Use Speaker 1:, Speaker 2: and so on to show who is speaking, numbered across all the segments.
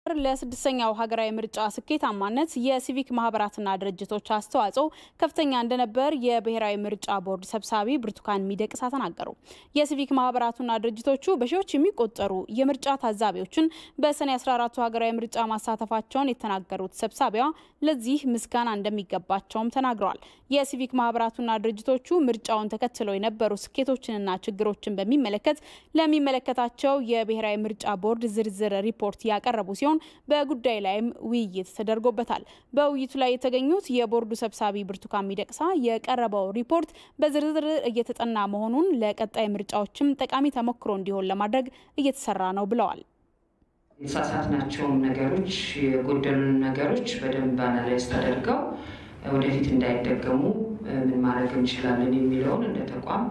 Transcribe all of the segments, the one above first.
Speaker 1: ለስድስተኛው ሀገራዊ ምርጫ ስኬታማነት የሲቪክ ማህበራትና ድርጅቶች አስተዋጽኦ ከፍተኛ እንደነበር የብሔራዊ ምርጫ ቦርድ ሰብሳቢ ብርቱካን ሚደቅሳ ተናገሩ። የሲቪክ ማህበራቱና ድርጅቶቹ በሺዎች የሚቆጠሩ የምርጫ ታዛቢዎችን በሰኔ 14ቱ ሀገራዊ ምርጫ ማሳተፋቸውን የተናገሩት ሰብሳቢዋ ለዚህ ምስጋና እንደሚገባቸውም ተናግረዋል። የሲቪክ ማህበራቱና ድርጅቶቹ ምርጫውን ተከትለው የነበሩ ስኬቶችንና ችግሮችን በሚመለከት ለሚመለከታቸው የብሔራዊ ምርጫ ቦርድ ዝርዝር ሪፖርት ያቀረቡ ሲሆን በጉዳይ ላይም ውይይት ተደርጎበታል። በውይይቱ ላይ የተገኙት የቦርዱ ሰብሳቢ ብርቱካን ሚደቅሳ የቀረበው ሪፖርት በዝርዝር እየተጠና መሆኑን ለቀጣይ ምርጫዎችም ጠቃሚ ተሞክሮ እንዲሆን ለማድረግ እየተሰራ ነው ብለዋል።
Speaker 2: የተሳሳትናቸውን ነገሮች የጎደሉን ነገሮች በደንብ አናላይዝ ተደርገው ወደፊት እንዳይደገሙ ምን ማድረግ እንችላለን የሚለውን እንደ ተቋም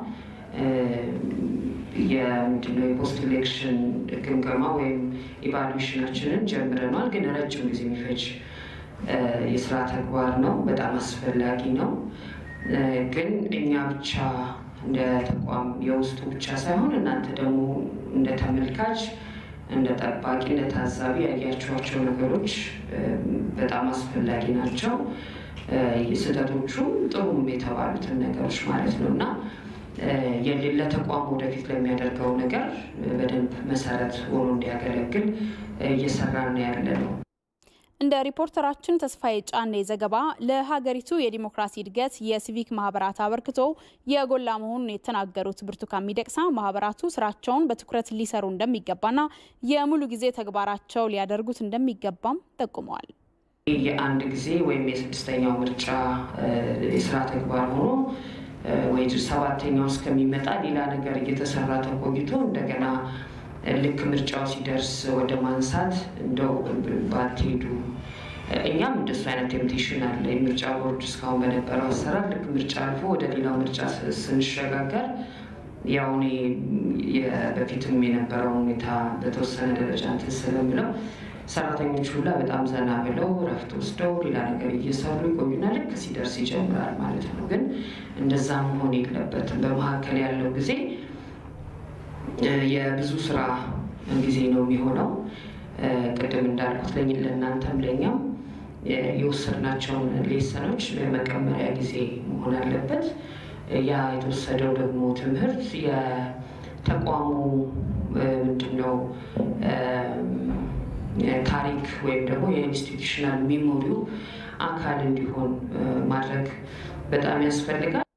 Speaker 2: የምንድነው የፖስት ኢሌክሽን ግምገማ ወይም ኢቫሉዌሽናችንን ጀምረናል። ግን ረጅም ጊዜ የሚፈጅ የስራ ተግባር ነው። በጣም አስፈላጊ ነው። ግን እኛ ብቻ እንደ ተቋም የውስጡ ብቻ ሳይሆን እናንተ ደግሞ እንደ ተመልካች፣ እንደ ጠባቂ፣ እንደ ታዛቢ ያያቸዋቸው ነገሮች በጣም አስፈላጊ ናቸው። ስህተቶቹም ጥሩም የተባሉትን ነገሮች ማለት ነው እና የሌለ ተቋም ወደፊት ለሚያደርገው ነገር በደንብ መሰረት ሆኖ እንዲያገለግል እየሰራን ያለ ነው።
Speaker 1: እንደ ሪፖርተራችን ተስፋዬ ጫኔ ዘገባ ለሀገሪቱ የዲሞክራሲ እድገት የሲቪክ ማህበራት አበርክቶ የጎላ መሆኑን የተናገሩት ብርቱካን ሚደቅሳ ማህበራቱ ስራቸውን በትኩረት ሊሰሩ እንደሚገባና የሙሉ ጊዜ ተግባራቸው ሊያደርጉት እንደሚገባም ጠቁመዋል።
Speaker 2: የአንድ ጊዜ ወይም የስድስተኛው ምርጫ የስራ ተግባር ሆኖ ወይ ሰባተኛው እስከሚመጣ ሌላ ነገር እየተሰራ ተቆይቶ እንደገና ልክ ምርጫው ሲደርስ ወደ ማንሳት እንደው ባትሄዱ። እኛም እንደሱ አይነት ቴምፕቴሽን አለ። የምርጫ ቦርድ እስካሁን በነበረው አሰራር ልክ ምርጫ አልፎ ወደ ሌላው ምርጫ ስንሸጋገር ያው እኔ በፊትም የነበረው ሁኔታ በተወሰነ ደረጃ እንትን ስለምለው ሰራተኞች ሁላ በጣም ዘና ብለው ረፍት ወስደው ሌላ ነገር እየሰሩ ይቆዩና ልክ ሲደርስ ይጀምራል ማለት ነው። ግን እንደዛ መሆን የለበትም። በመካከል ያለው ጊዜ የብዙ ስራ ጊዜ ነው የሚሆነው። ቅድም እንዳልኩት ለእናንተም ለእኛም የወሰድናቸውን ሌሰኖች በመቀመሪያ ጊዜ መሆን አለበት። ያ የተወሰደው ደግሞ ትምህርት የተቋሙ ምንድነው ታሪክ ወይም ደግሞ የኢንስቲቱሽናል ሜሞሪው አካል እንዲሆን ማድረግ በጣም ያስፈልጋል።